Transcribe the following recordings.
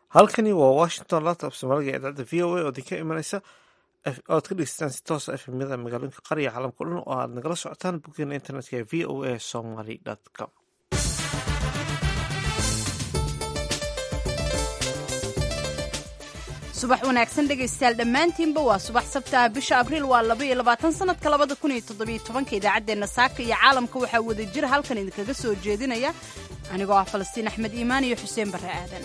halkani waa washington laptop soomaaliga idaacadda v o a oo idinka imanaysa oad ka dhegeystaan si toosa efemyada magaalooyinka qariya caalamka o dhan oo aad nagala socotaan boggeena internetka ee v o a somaly com subax wanaagsan dhegaystayaal dhammaantiinba waa subax sabtaha bisha abriil waa laba iyo labaatan sanadka labada kun iyo toddobiyo tobanka idaacaddeenna saaka iyo caalamka waxaa wada jira halkan idinkaga soo jeedinaya anigoo ah falastiin axmed iimaan iyo xuseen barre aadan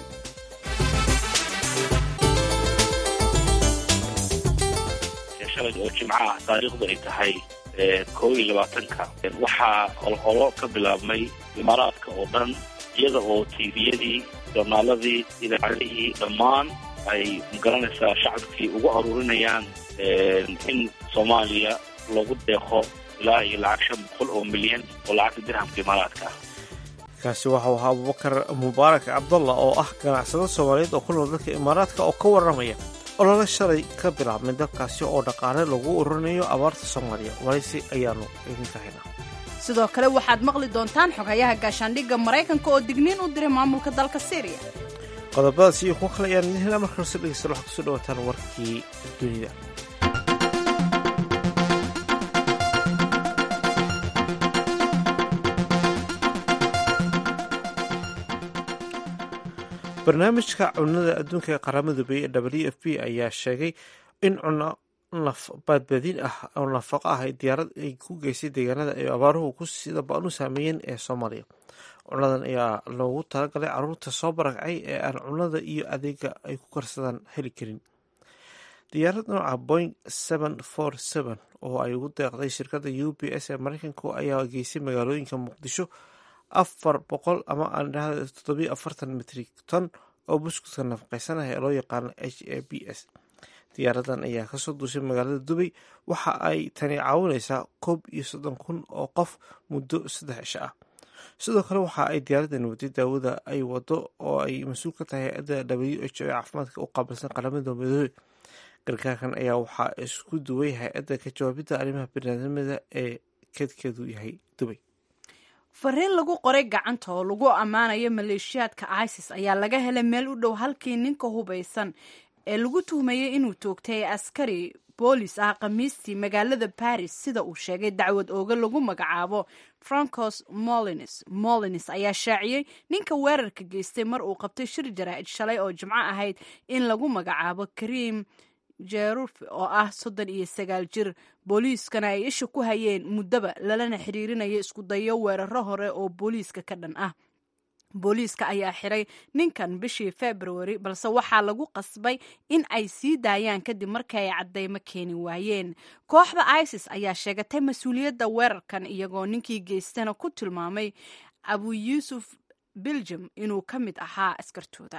shalay oo jimco ah taariikhdu ay tahay koo iyo labaatanka waxaa olholo ka bilaabmay imaaraadka oo dhan iyada oo tiiviyadii joornaaladii idaacadihii dhammaan ay magaranaysaa shacabkii ugu aruurinayaan in soomaaliya loogu deeqo ilaa iyo lacag shan boqol oo milyan oo lacagta dirhamka imaaraadka ah kaasi waxau ahaa abubakar mubaarak cabdalla oo ah ganacsado soomaaliyeed oo ku nool dalka imaaraadka oo ka warramaya olole shalay ka bilaabmay dalkaasi oo dhaqaale lagu ururinayo abaarta soomaaliya waraysi ayaanu idinka haynaa sidoo kale waxaad maqli doontaan xogayaha gaashaandhigga maraykanka oo digniin u diray maamulka dalka syriya qodobadaas iyo kuwo kale ayaan idin helaa marka horse dhegeysta waxaad kusoo dhawaataan warkii dunida barnaamijka cunada adduunka ee qaramada midoobey ee w f p ayaa sheegay in cuno badbaadin ah oo nafaqo ah diyaarad ay ku geysay deegaanada ay abaaruhu ku sida ba-an u saameeyeen ee soomaaliya cunadan ayaa loogu talagalay caruurta soo barakacay ee aan cunada iyo adeega ay ku karsadaan heli karin diyaarad nooca boing oo ay ugu deeqday shirkadda u b s ee mareykanku ayaa geysay magaalooyinka muqdisho afar boqol ama aan dhahda toddobiyo afartan mitrik ton oo buskudka nafaqeysan ah ee loo yaqaano h a b s diyaaradan ayaa kasoo duushay magaalada dubay waxa ay tani caawineysaa koob iyo soddon kun oo qof muddo saddex cisho ah sidoo kale waxa ay diyaaradan waday daawada ay wado oo ay mas-uul ka tahay hay-adda w h o ee caafimaadka u qaabilsan qaramada midoobe gargaarkan ayaa waxaa isku duway hay-adda ka jawaabidda arrimaha biniaadamada ee keedkeedu yahay dubay fariin lagu qoray gacanta oo lagu ammaanayo maleeshiyaadka isis ayaa laga helay meel u dhow halkii ninka hubaysan ee lagu tuhmayay inuu toogtay askari boolis ah khamiistii magaalada baris sida uu sheegay dacwad ooga lagu magacaabo francos molines molines ayaa shaaciyey ninka weerarka geystay mar uu qabtay shir jaraa'id shalay oo jimco ahayd in lagu magacaabo karim jeruf oo ah soddon iyo sagaal jir booliiskana ay isha ku hayeen muddaba lalana xiriirinayo isku dayo weeraro hore oo booliiska ka dhan ah booliiska ayaa xiray ninkan bishii februari balse waxaa lagu qasbay in ay sii daayaan kadib markii ay caddeymo keeni waayeen kooxda isis ayaa sheegatay mas-uuliyadda weerarkan iyagoo ninkii geystana ku tilmaamay abu yuusuf belgium inuu ka mid ahaa askartooda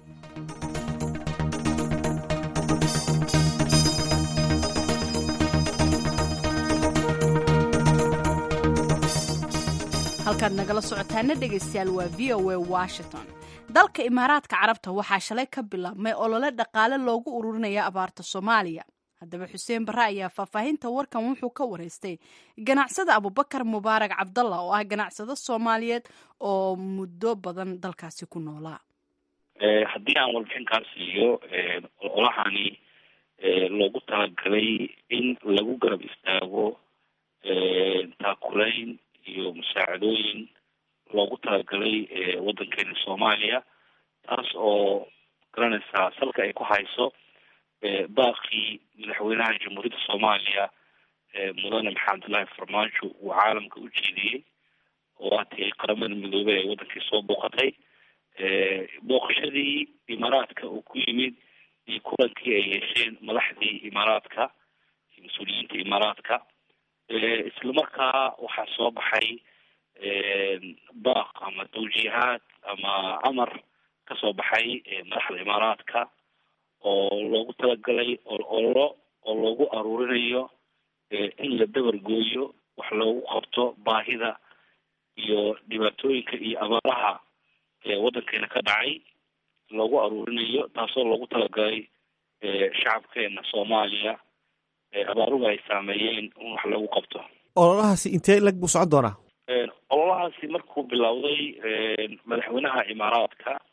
halkaad nagala socotaana dhegaystayaal waa v o a washington dalka imaaraadka carabta waxaa shalay ka bilaabmay olole dhaqaale loogu ururinaya abaarta soomaaliya haddaba xuseen barre ayaa faahfaahinta warkan wuxuu ka wareystay ganacsada abubakar mubaarak cabdalla oo ah ganacsado soomaaliyeed oo muddo badan dalkaasi ku noolaa haddii aan warbixinkaas siiyo ololahani loogu talagalay in lagu garab istaago taakulayn iyo musaacadooyin loogu talagalay waddankeena soomaaliya taas oo garanaysaa salka ay ku hayso baaqii madaxweynaha jamhuuriyadda soomaaliya mudane maxamed abdullaahi farmaajo uu caalamka u jeediyey oo aatay qaramada midoobey ay waddankii soo booqatay booqashadii imaaraadka uu ku yimid iyo kulankii ay yeesheen madaxdii imaaraadka iyo mas-uuliyiinta imaaraadka isla markaa waxaa soo baxay baaq ama tawjiihaad ama amar ka soo baxay madaxda imaaraadka oo loogu talagalay ololo oo loogu aruurinayo in la dabar gooyo wax loogu qabto baahida iyo dhibaatooyinka iyo abaaraha waddankeena ka dhacay loogu aruurinayo taasoo loogu talagalay shacabkeena soomaaliya abaaruhu ay saameeyeen in wax lagu qabto ololahaasi intee lag buu socon doonaa ololahaasi markuu bilowday madaxweynaha imaaraadka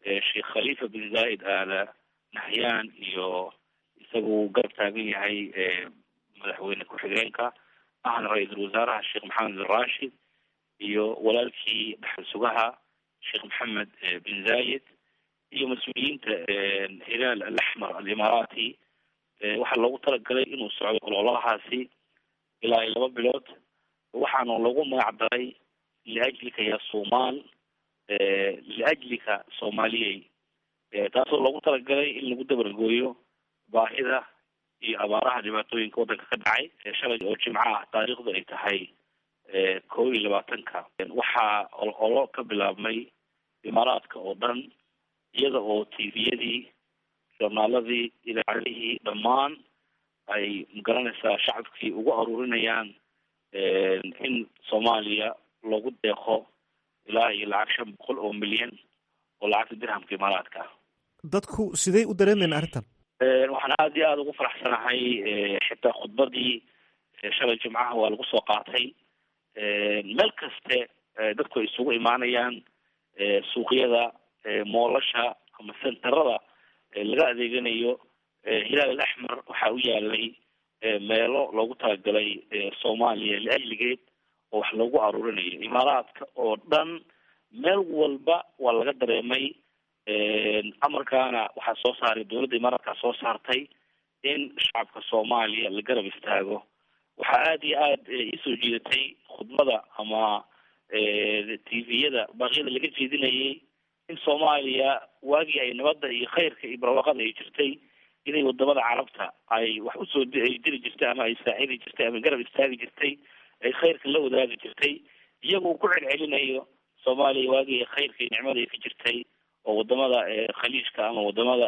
sheekh khalifa bin zaid aala nahyaan iyo isagu garab taagan yahay madaxweyne ku-xigeenka ahna ra-iisul wasaaraha sheekh maxamed bin rashid iyo walaalkii dhaxal sugaha sheekh maxamed bin zayed iyo mas-uuliyiinta hilaal alaxmar alimaaraati waxaa loogu talagalay inuu socdo ololahaasi ilaa laba bilood waxaana lagu magac daray liajlika ya somal liajlika soomaaliyey taasoo loogu talagalay in lagu dabargooyo baahida iyo abaaraha dhibaatooyinka waddanka ka dhacay shalay oo jimco ah taariikhdu ay tahay kow iyo labaatanka waxaa ololo ka bilaabmay imaaraadka oo dhan iyada oo tviyadii journaaladii idaacadihii dhammaan ay magaranaysaa shacabkii ugu aruurinayaan in soomaaliya loogu deeqo ilaa iyo lacag shan boqol oo milyan oo lacagta dirhamka imaaraadka ah dadku sidey u dareemayaan arrintan waxaan aada iyo aada ugu faraxsanahay xitaa khudbadii shalay jimcaha waa lagu soo qaatay meel kaste dadku ay isugu imaanayaan suuqyada moolasha ama senterada laga adeeganayo hilaal alaxmar waxaa u yaalay meelo loogu talagalay soomaaliya liajligeed oo wax loogu aruurinayo imaaraadka oo dhan meel walba waa laga dareemay amarkaana waxaa soo saaray dowladda imaaraadkaa soo saartay in shacabka soomaaliya la garab istaago waxaa aada iyo aada iisoo jiidatay khudbada ama tviyada baaqyada laga jeedinayay in soomaaliya waagii ay nabadda iyo khayrka iyo barwaaqada ay jirtay inay wadamada carabta ay wax usoo ay diri jirtay ama ay saacidi jirtay ama garab istaagi jirtay ay khayrka la wadaagi jirtay iyagoo ku celcelinayo soomaaliya waagii khayrka iyo nicmada ay ka jirtay oo wadamada khaliijka ama wadamada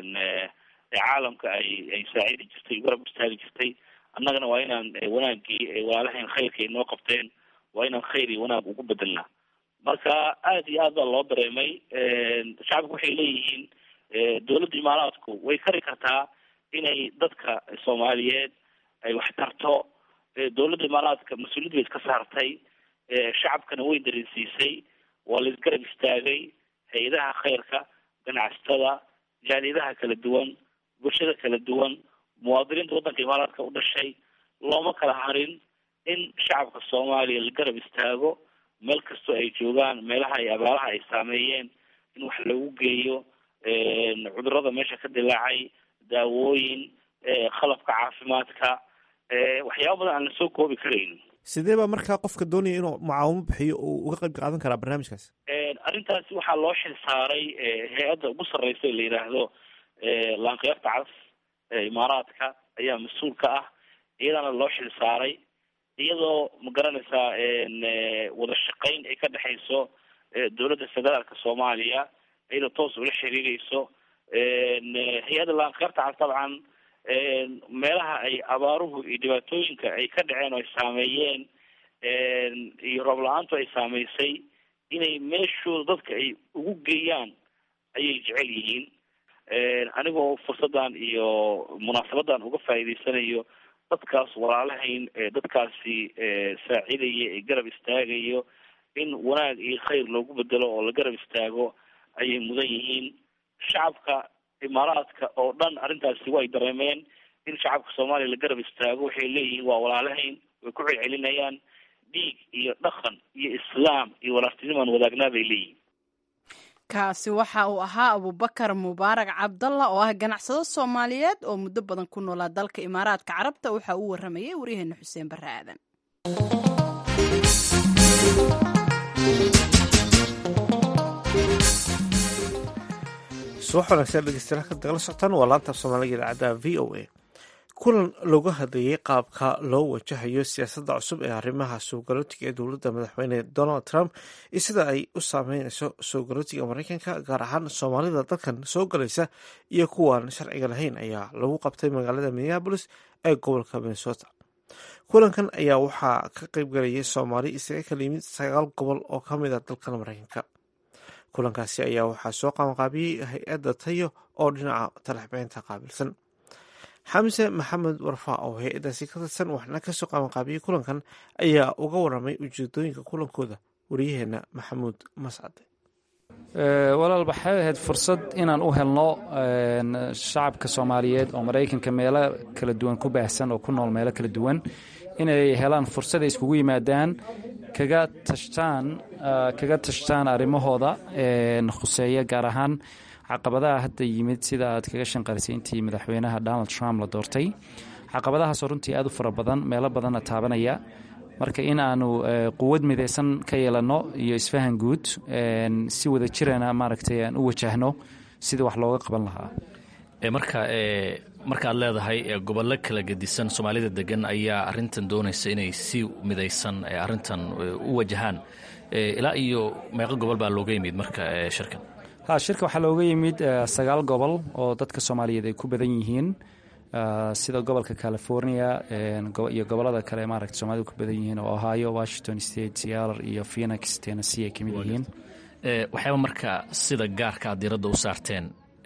caalamka ay ay saacidi jirtay garab istaagi jirtay annagana waa inaan wanaagii walaalahayn khayrka ay noo qabteen waa inaan khayr iyo wanaag ugu bedelnaa marka aada iyo aad baa loo dareemay shacabku waxay leeyihiin dowladda imaaraadku way kari kartaa inay dadka soomaaliyeed ay wax tarto dowladda imaaraadka mas-uuliyad bay iska saartay shacabkana way dareensiisay waa la isgarab istaagay hay-adaha khayrka ganacsatada jaaliyadaha kala duwan bulshada kala duwan muwaadiniinta waddanka imaaraadka u dhashay looma kala harin in shacabka soomaaliya la garab istaago meel kastoo ay joogaan meelaha ay abaaraha ay saameeyeen in wax lagu geeyo cudurada meesha ka dilaacay daawooyin qalabka caafimaadka waxyaaba badan aan lasoo koobi karayn sidee baa markaa qofka doonaya inuu mucaawimo bixiyo uu uga qayb qaadan karaa barnaamijkaas arrintaasi waxaa loo xil saaray hay-adda ugu sarreysa la yidhaahdo laanqeyrta cas imaaraadka ayaa mas-uul ka ah iyadana loo xil saaray iyadoo ma garanaysaa wada shaqayn ay ka dhexayso dowladda federaalka soomaaliya iyadoo toos ula xiriireyso hay-adda laanqeyrta cas dabcan meelaha ay abaaruhu iyo dhibaatooyinka ay ka dhaceen oo ay saameeyeen iyo roob la-aantu ay saameysay inay meeshooda dadka ay ugu geeyaan ayay jecel yihiin anigoo fursaddan iyo munaasabadan uga faa'iideysanayo dadkaas walaalahayn dadkaasi saacidaya ee garab istaagayo in wanaag iyo khayr loogu bedelo oo la garab istaago ayay mudan yihiin shacabka imaaraadka oo dhan arrintaasi way dareemeen in shacabka soomaaliya la garab istaago waxay leeyihiin waa walaalahayn way ku celcelinayaan dhiig iyo dhaqan iyo islaam iyo walaartinimaan wadaagnaa bay leeyihiin kaasi waxa uu ahaa abubakar mubaarak cabdalla oo ah ganacsado soomaaliyeed oo muddo badan ku noolaa dalka imaaraadka carabta waxa uu waramayay waryaheena xuseen barre aadan subax wanaagsan dhegeystayaal ka dagala socotaan waa laanta soomaaliga idaacadda v o a kulan looga hadlayay qaabka loo wajahayo siyaasadda cusub ee arrimaha soogalootiga ee dowladda madaxweyne donald trump iyo sida ay u saameyneyso soogalootiga mareykanka gaar ahaan soomaalida dalkan soo galaysa iyo kuwaan sharciga lahayn ayaa lagu qabtay magaalada minneabolis ee gobolka minnesota kulankan ayaa waxaa ka qeybgalayay soomaali isaga kala yimid sagaal gobol oo ka mid a dalkan mareykanka kulankaasi ayaa waxaa soo qabanqaabiyey hay-adda tayo oo dhinaca talaxbeynta qaabilsan xamse maxamed warfa oo hay-addaasi ka tirsan waxna kasoo qabanqaabiyey kulankan ayaa uga waramay ujeedooyinka kulankooda wariyaheena maxamuud mascade walaal waxay ahayd fursad inaan u helno shacabka soomaaliyeed oo maraykanka meelo kala duwan ku baahsan oo ku nool meelo kala duwan inay helaan fursad ay iskugu yimaadaan kaga tashtaan kaga tashtaan arrimahooda khuseeya gaar ahaan caqabadaha hadda yimid sida aad kaga shanqarisay intii madaxweynaha donald trump la doortay caqabadahaasoo runtii aad u fara badan meelo badanna taabanaya marka in aanu quwad midaysan ka yeelanno iyo isfahan guud si wada jirana maaragtay aan u wajahno sidii wax looga qaban lahaa marka markaad leedahay gobollo kala gedisan soomaalida degan ayaa arintan doonaysa inay si midaysan arintan u wajahaan ilaa iyo meeqo gobol baa looga yimid marka shirkan ha shirka waxaa looga yimid sagaal gobol oo dadka soomaaliyeed ay ku badan yihiin sida gobolka california iyo gobolada kale maaragta soomaalida ku badan yihiin oo ohio washington state seattle iyo phoenix tennessee ay ka mid yihiin waxyaaba marka sida gaarka aad diiradda u saarteen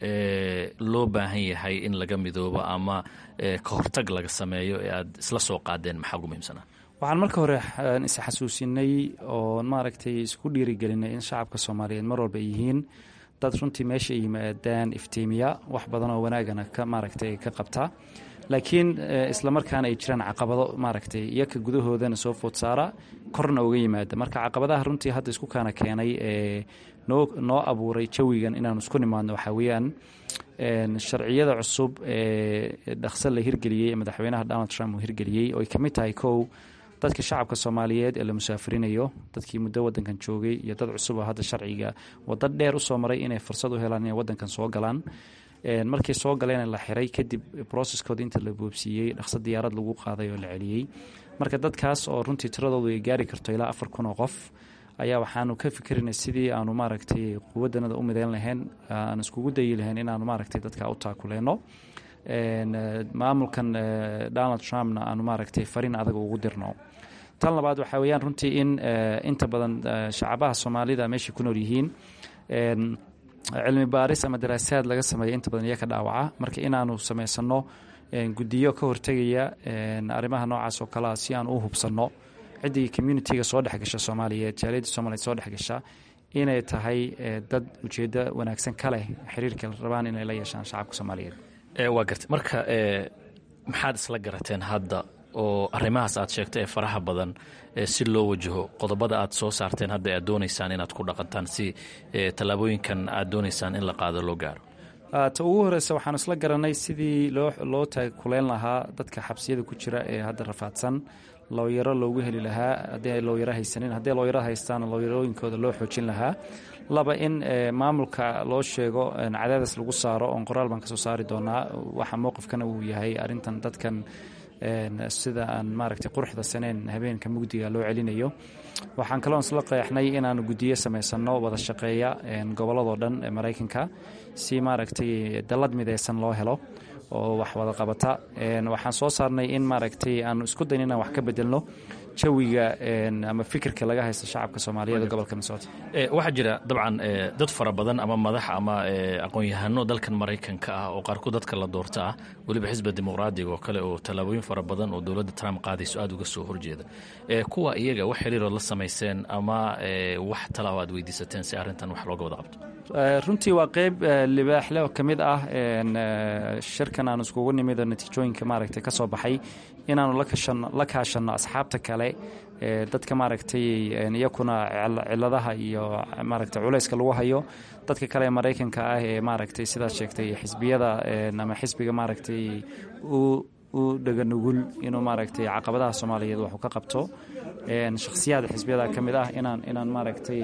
loo baahan yahay in laga midoobo ama ka hortag laga sameeyo ee aad isla soo qaadeen maxaa ugu muhiimsanaa waxaan marka hore isxasuusinay oo maaragtay isku dhiirigelinay in shacabka soomaaliyeed mar walba ay yihiin dad runtii meesha ay yimaadaan iftiimiya wax badan oo wanaagana ka maaragtay ka qabta laakiin islamarkaana ay jiraan caqabado maaragtay iyaka gudahoodana soo food saara korna uga yimaada marka caqabadaha runtii hadda isku kaana keenay ee noo noo abuuray jawigan inaanu isku nimaadno waxaa weeyaan sharciyada cusub ee dhaqso la hirgeliyey ee madaxweynaha donald trump uu hirgeliyey oo ay ka mid tahay kow dadka shacabka soomaaliyeed ee la musaafirinayo dadkii muddo wadankan joogay iyo dad cusub oo hadda sharciga waddo dheer usoo maray inay fursad u helaan inay wadankan soo galaan markii soo galeen la xiray kadib broceskooda inta la boobsiiyey dhaqso diyaarad lagu qaaday oo la celiyey marka dadkaas oo runtii tiradoodu ay gaari karto ilaa afar kun oo qof ayaa waxaanu ka fikrinay sidii aanu maaragtay quwadanada u midayn lahayn aan iskugu dayi lahayn inaanu maaragtay dadka u taakuleyno maamulkan donald trumpna aanu maaragtay fariin adag ugu dirno tan labaad waxaa weeyaan runtii in inta badan shacabaha soomaalida meeshay ku nool yihiin cilmi baaris ama daraasaad laga sameeya inta badan iyaga dhaawaca marka inaanu samaysano guddiyo ka hortegaya arrimaha noocaas oo kalea si aan u hubsanno ciddii communitiga soo dhexgasha soomaaliyeed jaaliyadda soomaliyeed soo dhexgasha inay tahay dad ujeeddo wanaagsan ka leh xiriirka rabaan inay la yeeshaan shacabka soomaaliyeed waa gartay marka maxaad isla garateen hadda oo arrimahaas aad sheegtay ee faraha badan si loo wajaho qodobada aad soo saarteen hadda aad doonaysaan inaad ku dhaqantaan si tallaabooyinkan aad doonaysaan in la qaado loo gaaro ta ugu horeysa waxaanu isla garanay sidii loo taakuleyn lahaa dadka xabsiyada ku jira ee hadda rafaadsan looyaro loogu heli lahaa haddii ay looyaro haysanin haddii looyaro haystaan looyarooyinkooda loo xoojin lahaa laba in maamulka loo sheego cadaadis lagu saaro oon qoraal baan kasoo saari doonaa waxa mowqifkana uu yahay arrintan dadkan sida aan maaragtay quruxda saneen habeenka mugdiga loo celinayo waxaan kaloon isla qeexnay inaanu guddiyo samaysano wada shaqeeya gobolladoo dhan ee maraykanka si maaragtay dallad midaysan loo helo oo wax wada qabata waxaan soo saarnay in maaragtay aanu isku dayn inaan wax ka bedelno jawiga ama fikirka laga haysta shacabka soomaaliyeed ee gobolka minnesota waxaa jira dabcan dad fara badan ama madax ama aqoon-yahano dalkan maraykanka ah oo qaarkood dadka la doorta ah weliba xisbiga dimuqraadiga oo kale oo tallaabooyin fara badan oo dowladda trump qaadayso aada uga soo horjeeda kuwa iyaga wax xiriirood la samayseen ama wax talao aad weydiisateen si arrintan wax looga wada qabto runtii waa qeyb libaaxle oo ka mid ah shirkan aanu iskugu nimid oo natiijooyinka maaragtay ka soo baxay inaanu la kaashanno asxaabta kale dadka maaragtay iyakuna ciladaha iyo maaragtay culayska lagu hayo dadka kale ee maraykanka ah ee maaragtay sidaad sheegtay xisbiyada ama xisbiga maaragtay u dhaganugul inuu maaragtay caqabadaha soomaaliyeed waxu ka qabto shakhsiyaada xisbiyada ka mid ah inaan inaan maaragtay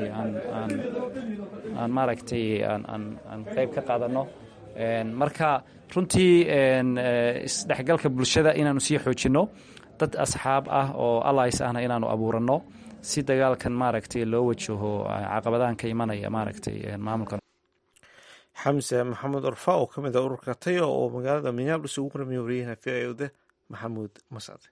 aan maaragtay aan qeyb ka qaadano marka runtii isdhexgalka bulshada inaanu sii xoojinno dad asxaab ah oo allis ahna inaanu abuuranno si dagaalkan maaragtay loo wajaho caqabadahan ka imanaya maaragtay maamulkan xamse maxamed orfa oo ka mid ah ururka tayo oo magaalada minneabolis ugu waramiye wariyahana v i oda maxamuud mascade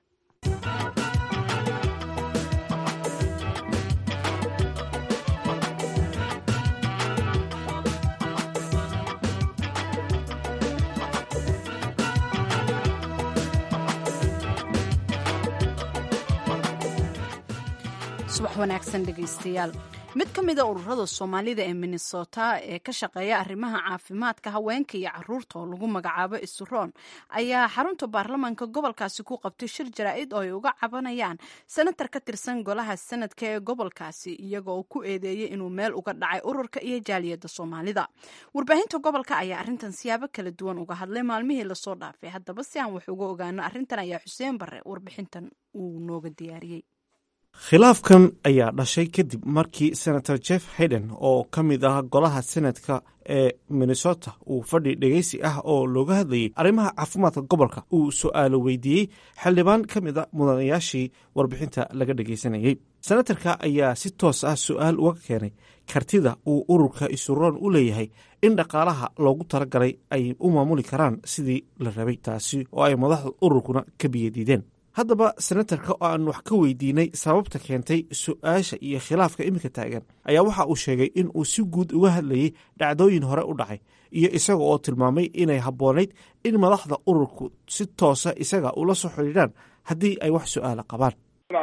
subax wanaagsan dhegaystayaal mid ka mida ururada soomaalida ee minnesota ee ka shaqeeya arrimaha caafimaadka haweenka iyo caruurta oo lagu magacaabo isuroon ayaa xarunta baarlamaanka gobolkaasi ku qabtay shir jaraa-id oo ay uga cabanayaan senatar ka tirsan golaha sanadka ee gobolkaasi iyaga oo ku eedeeyay inuu meel uga dhacay ururka iyo jaaliyadda soomaalida warbaahinta gobolka ayaa arrintan siyaabo kala duwan uga hadlay maalmihii lasoo dhaafay haddaba si aan wax uga ogaano arrintan ayaa xuseen bare warbixintan uu nooga diyaariyey khilaafkan ayaa dhashay kadib markii senator jeff hayden oo ka mid ah golaha senadka ee minnesota uu fadhi dhegeysi ah oo looga hadlayay arrimaha caafimaadka gobolka uu su-aalo weydiiyey xildhibaan ka mid a mudanayaashii warbixinta laga dhegeysanayey senatarka ayaa si toos ah su-aal uga keenay kartida uu ururka isuroon u leeyahay in dhaqaalaha loogu talagalay ay u maamuli karaan sidii la rabay taasi oo ay madaxda ururkuna ka biyadiideen haddaba senatarka oo aan wax ka weydiinay sababta keentay su-aasha iyo khilaafka iminka taagan ayaa waxa uu sheegay in uu si guud uga hadlayay dhacdooyin hore u dhacay iyo isaga oo tilmaamay inay habboonayd in madaxda ururku si toosa isaga ula soo xidhiidhaan haddii ay wax su-aala qabaan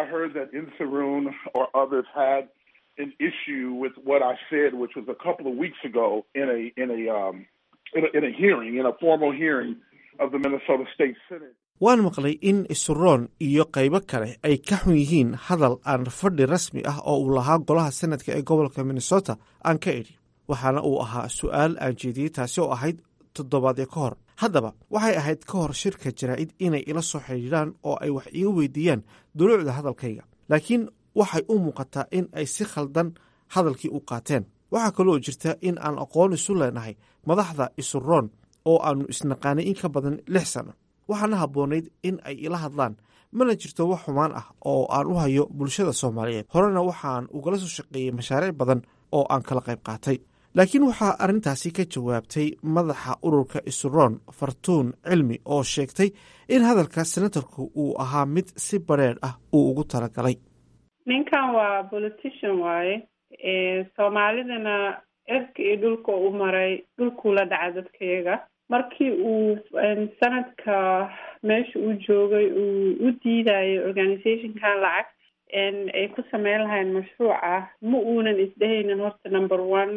waan maqlay in isuroon iyo qaybo kale ay ka xun yihiin hadal aan fadhi rasmi ah oo uu lahaa golaha senadka ee gobolka minnesota aan ka idhi waxaana uu ahaa su-aal aan jeediyey taasi oo ahayd toddobaadyo ka hor haddaba waxay ahayd ka hor shirka jaraa-id inay ila soo xidhiidhaan oo ay wax iga weydiiyaan duluucda hadalkayga laakiin waxay u muuqataa in ay si khaldan hadalkii u qaateen waxaa kaloo jirta in aan aqoon isu leenahay madaxda isuroon oo aannu isnaqaanay in ka badan lix sano waxaana habboonayd in ay ila hadlaan mana jirto wax xumaan ah oo aan u hayo bulshada soomaaliyeed horena waxaan ugala soo shaqeeyey mashaariic badan oo aan kala qayb qaatay laakiin waxaa arrintaasi ka jawaabtay madaxa ururka isuroon fartuun cilmi oo sheegtay in hadalka senatarku uu ahaa mid si badrheedh ah uu ugu talagalay ninkan waa politician waaye soomaalidana cirka iyo dhulka u maray dhulkuu la dhaca dadkayaga markii uu sanadka meesha uu joogay uu u diidayo organizationkan lacag ay ku sameyn lahayn mashruuc ah ma uunan isdhehaynin horta number one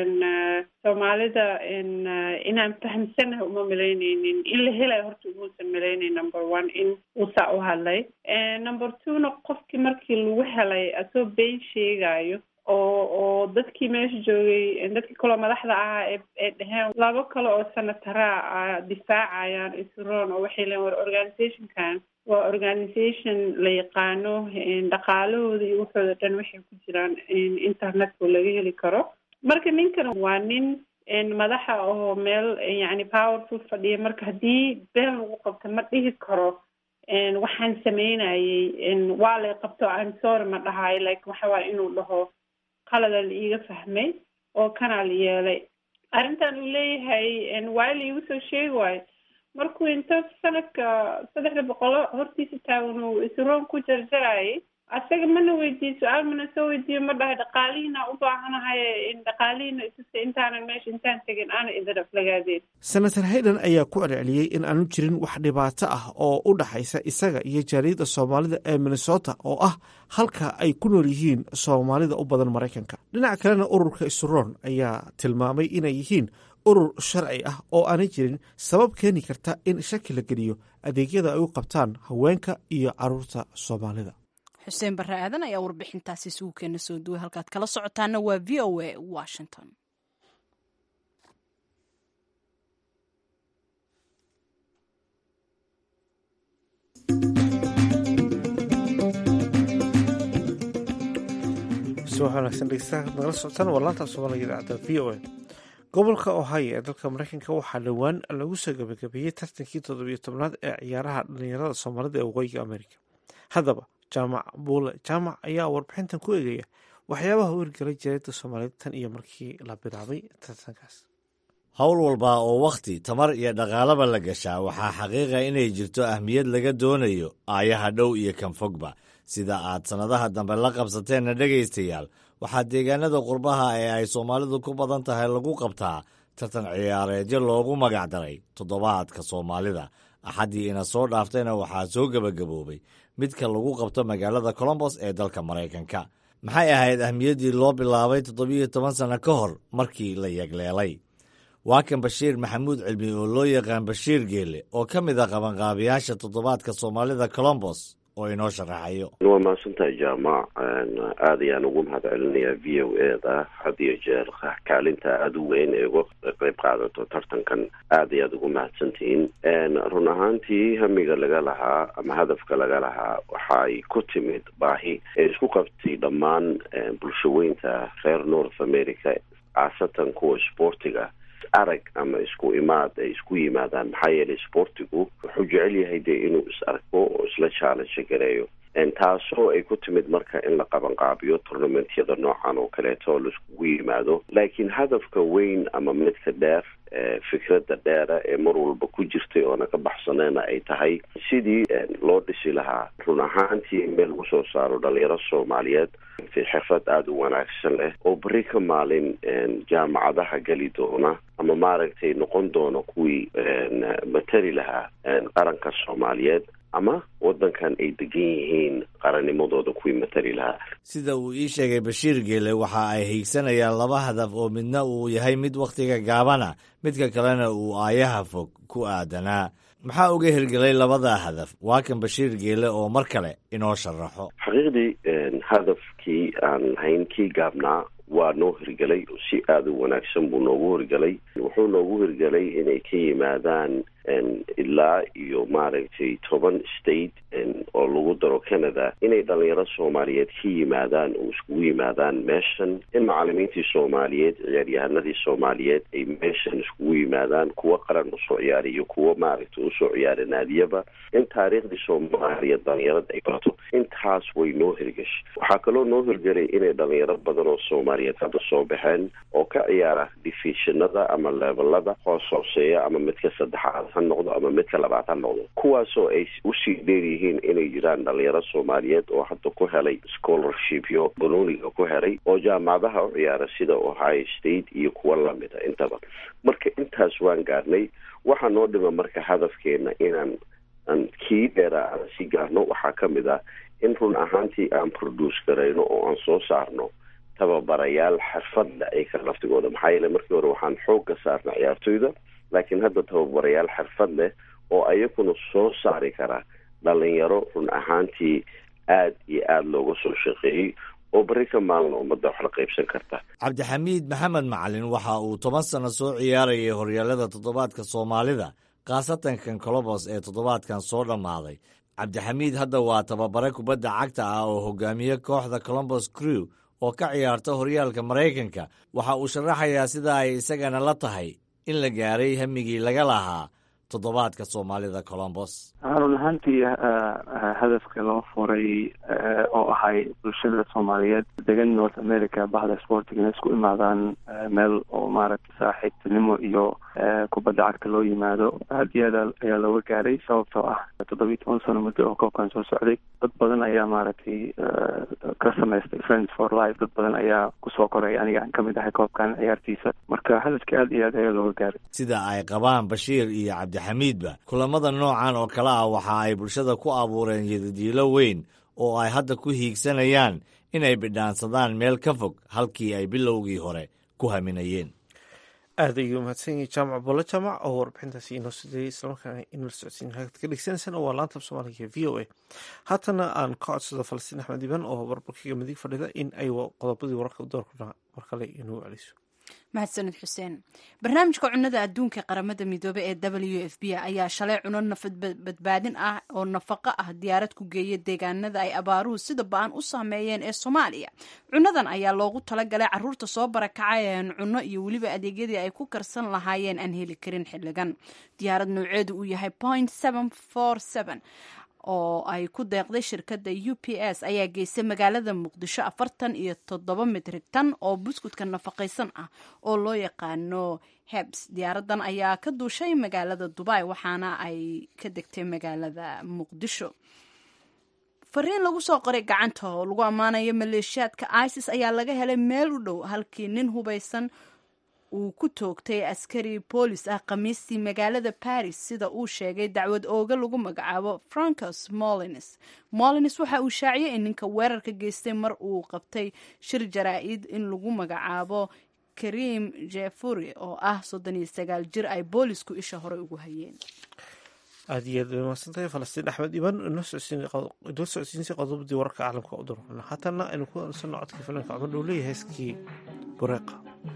soomaalida inaan fahamsanaha uma malaynaynin in la helayo horta umuusan malaynayn number one in uu saa u hadlay number two-na qofkii markii lagu helay asoo been sheegayo oo oo dadkii meesha joogay dadkii kaloo madaxda ahaa ee dheheen labo kale oo senataraa difaacayaan isroon oo waxay leeyiin war organizationkan waa organization la yaqaano dhaqaalahooda iyo waxooda dhan waxay ku jiraan internetka laga heli karo marka ninkan waa nin madaxa oo meel yacni powerful fadhiya marka haddii been lagu qabto ma dhihi karo waxaan sameynayay waa lay qabto I'm sorry ma dhahayo like waxa waaya inuu dhaho qalada la iiga fahmay oo kanaa la yeelay arrintan uu leeyahay waa la iigu soo sheegi waayo markuu inta sanadka saddexda boqolo hortiisa taagan uu isroon ku jarjarayay asaga mana weydiiye su-aal mana soo weydiiyo ma dhahay dhaqaalihiina u baahanahay dhaqaalihiina isusa intaanan meesha intaan tegin aana idin aflagaadeen senator hayden ayaa ku celceliyey in aanu jirin wax dhibaato ah oo u dhaxaysa isaga iyo jaaliyadda soomaalida ee minnesota oo ah halka ay ku nool yihiin soomaalida u badan maraykanka dhinaca kalena ururka isuroon ayaa tilmaamay inay yihiin urur sharci ah oo aanay jirin sabab keeni karta in shaki la geliyo adeegyada ay u qabtaan haweenka iyo caruurta soomaalida xuseen barre aadan ayaa warbixintaasi isugu keena soo duway halkaad kala socotaana waa v o a washington wanaagsan dhegeystayaal nagala socotaan waa laanta soomaaliga idaacadda v o a gobolka ohio ee dalka mareykanka waxaa dhowaan lagu soo gabagabeeyey tartankii toddobiyo tobnaad ee ciyaaraha dhalinyarada soomaalida ee waqooyiga amerika haddaba jaamac buule jaamac ayaa warbixintan ku eegaya waxyaabaha u hirgelay jareedda soomaaliyeed tan iyo markii la bilaabay tartankaas howl walba oo wakhti tamar iyo dhaqaalaba la gashaa waxaa xaqiiqa inay jirto ahmiyad laga doonayo aayaha dhow iyo kan fogba sida aad sannadaha dambe la qabsateenna dhegaystayaal waxaa deegaanada qurbaha ee ay soomaalidu ku badan tahay lagu qabtaa tartan ciyaareedyo loogu magac daray toddobaadka soomaalida axaddii ina soo dhaaftayna waxaa soo gebagaboobay midka lagu qabto magaalada colombos ee dalka maraykanka maxay ahayd ahmiyaddii loo bilaabay toddobiyo toban sanno ka hor markii la yegleelay waa kan bashiir maxamuud cilmi oo loo yaqaan bashiir geele oo ka mid ah qabanqaabiyaasha toddobaadka soomaalida colombos oo inoo sharaxayo waa mahadsantahay jaamac aada ayaan ugu mahad celinayaa v o e da had iyo jeer kaalinta aada u weyn ee uga qayb qaadato tartankan aad ayaad ugu mahadsantihiin run ahaantii hamiga laga lahaa ama hadafka laga lahaa waxaay ku timid baahi ee isku qabtay dhammaan bulshaweynta reer north america khaasatan kuwa sportiga arag ama isku imaad ay isku yimaadaan maxaa yeelay sportigu wuxuu jecel yahay dee inuu is arko oo isla challenge gareeyo taasoo ay ku timid marka in la qabanqaabiyo tournamentyada noocan oo kaleeto laiskugu yimaado laakiin hadafka weyn ama midka dheer fikradda dheera ee mar walba ku jirtay oona ka baxsaneena ay tahay sidii loo dhisi lahaa run ahaantii meel lagu soo saaro dhalinyaro soomaaliyeed xirfad aada u wanaagsan leh oo beri ka maalin jaamacadaha geli doona ama maaragtay noqon doona kuwii matali lahaa qaranka soomaaliyeed ama waddankan ay degan yihiin qarannimadooda kuwii matali lahaa sida uu ii sheegay bashiir geele waxa ay hiigsanayaan laba hadaf oo midna uu yahay mid wakhtiga gaabana midka kalena uu aayaha fog ku aadanaa maxaa uga hirgelay labada hadaf waa kan bashiir geele oo mar kale inoo sharaxo xaqiiqdii hadafkii aan lahayn kii gaabnaa waa noo hirgelay si aada u wanaagsan buu noogu hirgelay wuxuu noogu hirgelay inay ka yimaadaan ilaa iyo maaragtay toban state oo lagu daro canada inay dhalinyaro soomaaliyeed ka yimaadaan oo iskugu yimaadaan meeshan in macalimiintii soomaaliyeed ciyaaryahanadii soomaaliyeed ay meeshan iskugu yimaadaan kuwo qaran usoo ciyaara iyo kuwo maaragtay usoo ciyaara naadiyaba in taariikhdii soomaaliya dhalinyarada ay barato intaas way noo hirgashay waxaa kaloo noo hirgelay inay dhalinyaro badan oo soomaaliyeed hadda soo baxeen oo ka ciyaara difiishinada ama leebelada hoos hooseeya ama midka saddexaad ha noqdo ama midka labaad ha noqdo kuwaasoo ay usii dheer yihiin inay jiraan dhalinyaro soomaaliyeed oo hadda ku helay scholarshipyo banooniga ku helay oo jaamacadaha u ciyaara sida ohio state iyo kuwa lamida intaba marka intaas waan gaarnay waxaa noo dhima marka hadafkeena inaan aan kii dheera aan si gaarno waxaa ka mid ah in run ahaantii aan produce garayno oo aan soo saarno tababarayaal xirfadle ay ka laftigooda maxaa yeele markii hore waxaan xoog ka saarna ciyaartoyda laakiin hadda tababarayaal xirfad leh oo ayaguna soo saari kara dhalinyaro run ahaantii aad iyo aada looga soo shaqeeyey oo beri ka maalina ummadda wax la qaybsan karta cabdixamiid maxamed macalin waxa uu toban sano soo ciyaarayay horyaalada toddobaadka soomaalida khaasatan kan colobos ee toddobaadkan soo dhammaaday cabdixamiid hadda waa tababare kubadda cagta ah oo hogaamiye kooxda colombos crew oo ka ciyaarta horyaalka maraykanka waxa uu sharaxayaa sida ay isagana la tahay in la gaaray hamigii laga lahaa toddobaadka soomaalida colombos run ahaantii hadafka loo furay oo ahay bulshada soomaaliyeed degan north america bahda sportiga inay isku imaadaan meel oo maaragtay saaxiibtinimo iyo kubadda cagta loo yimaado aad iyo aad ayaa looga gaaray sababtoo ah toddobiyi toban sano muddo oo koobkan soo socday dad badan ayaa maaragtay ka samaystay friends for life dad badan ayaa kusoo koray aniga aan kamid ahay koobkan ciyaartiisa marka hadafka aad iyo aad ayaa looga gaaray sida ay qabaan bashiir iyo cabdixamiidba kulamada noocan oo kale ah waxa ay bulshada ku abuureen yadadiilo weyn oo ay hadda ku hiigsanayaan inay bidhaansadaan meel ka fog halkii ay bilowgii hore ku haminayeen aad ayuu mahadsan yahay jaamac bolle jaamac oo warbixintaasi inoo sideeyey islamarkaana inala socodsiin hagad ka dhegeysanaysan waa laanta soomaaliga v o a haatana aan ka codsado falastiin axmed iban oo warbarkiga midig fadhida in ay qodobadii wararka doorkuna mar kale inuu celiso mahadsanid xuseen barnaamijka cunada adduunka qaramada midoobe ee w f b ayaa shalay cuno nafad badbaadin ah oo nafaqo ah diyaarad ku geeya deegaanada ay abaaruhu sida ba-an u saameeyeen ee soomaaliya cunadan ayaa loogu talagalay caruurta soo barakacayeen cunno iyo weliba adeegyadii ay ku karsan lahaayeen aan heli karin xilligan diyaarad nooceedu uu yahay point oo ay ku deeqday shirkadda u p s ayaa geystay magaalada muqdisho afartan iyo toddoba mitrig tan oo buskudka nafaqaysan ah oo loo yaqaano hebs diyaaradan ayaa ka duushay magaalada dubai waxaana ay ka degtay magaalada muqdisho fariin lagu soo qoray gacanta oo lagu ammaanayo maleeshiyaadka isis ayaa laga helay meel u dhow halkii nin hubaysan uu ku toogtay askari boolis ah khamiistii magaalada baris sida uu sheegay dacwad ooga lagu magacaabo francos molines molines waxa uu shaaciyay in ninka weerarka geystay mar uu qabtay shir jaraa-id in lagu magacaabo karim jefuri oo ah soddon iyo sagaal jir ay boolisku isha horey ugu hayeen aada iyo aad bay mahadsantahay falastiin axmed iban inoo socodsiinsay qodobadii wararka caalamka u durana haatana aynu ku ansano codkii filanka cumar dhow leeyahay heeskii bureeqa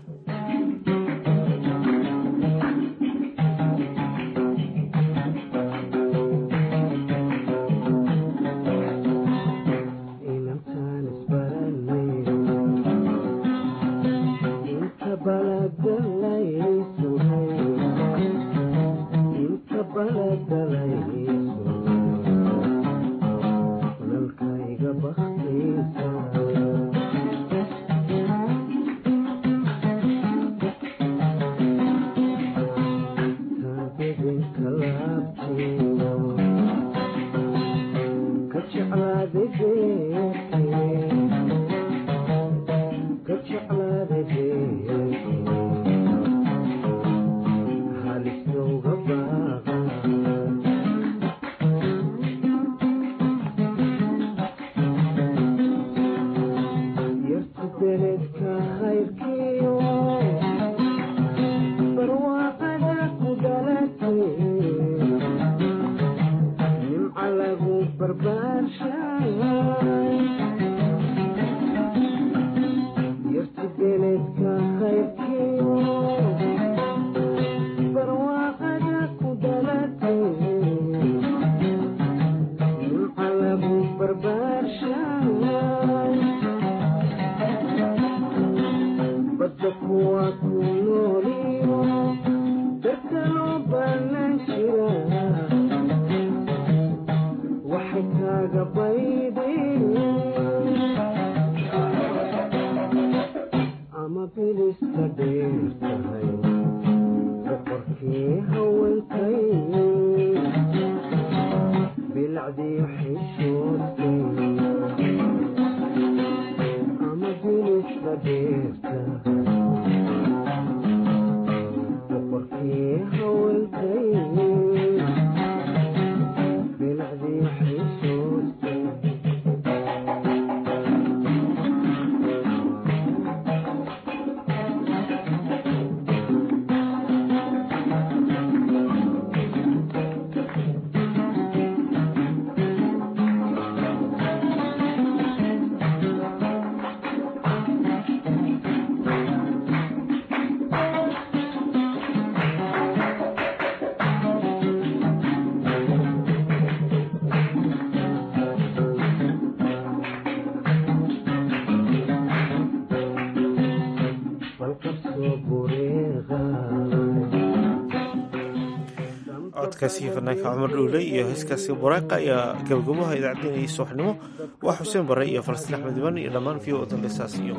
codkaasi fanaanka cumar dhowley iyo heeskaasi bureeqa ayaa gabagabaha idaacadeenayay subaxnimo waa xuseen bare iyo falastiin axmed iban iyo dhammaan v o dambesaas iyo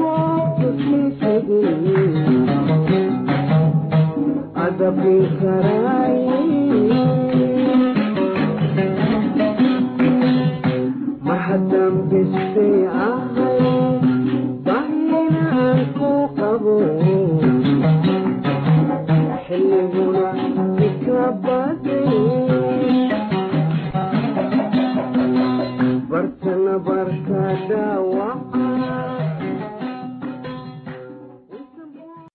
Adabin kara